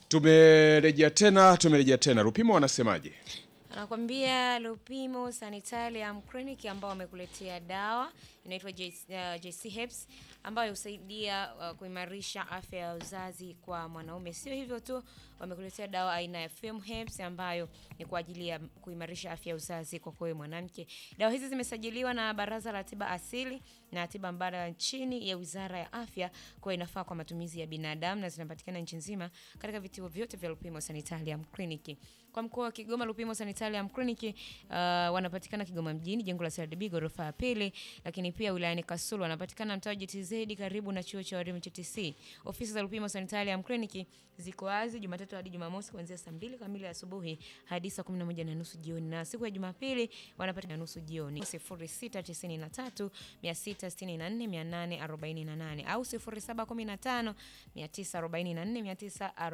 Tumerejea tena, tumerejea tena. Rupimo wanasemaje? Anakwambia Lupimo Sanitarium Clinic ambao wamekuletea dawa inaitwa JC, uh, JC Herbs ambayo husaidia uh, kuimarisha afya ya uzazi kwa mwanaume. Sio hivyo tu, wamekuletea dawa aina ya Fem Herbs ambayo ni kwa ajili ya kuimarisha afya ya uzazi kwa kwa mwanamke. Dawa hizi zimesajiliwa na Baraza la Tiba Asili na Tiba Mbadala chini ya Wizara ya Afya, kwa inafaa kwa matumizi ya binadamu na zinapatikana nchi nzima katika vituo vyote vya Lupimo Sanitarium Clinic. Kwa mkoa wa Kigoma, Lupimo Sanitarium Clinic uh, wanapatikana Kigoma mjini, jengo la CRDB ghorofa ya pili, lakini pia wilayani Kasulu wanapatikana mtaa wa GTZ karibu na chuo cha walimu TTC. Ofisi za Lupimo Sanitarium Clinic ziko wazi Jumatatu hadi Jumamosi kuanzia saa mbili kamili asubuhi hadi saa 11 na nusu jioni, na siku ya Jumapili wanapatikana nusu jioni. 0693 664 848 au 0715 944 940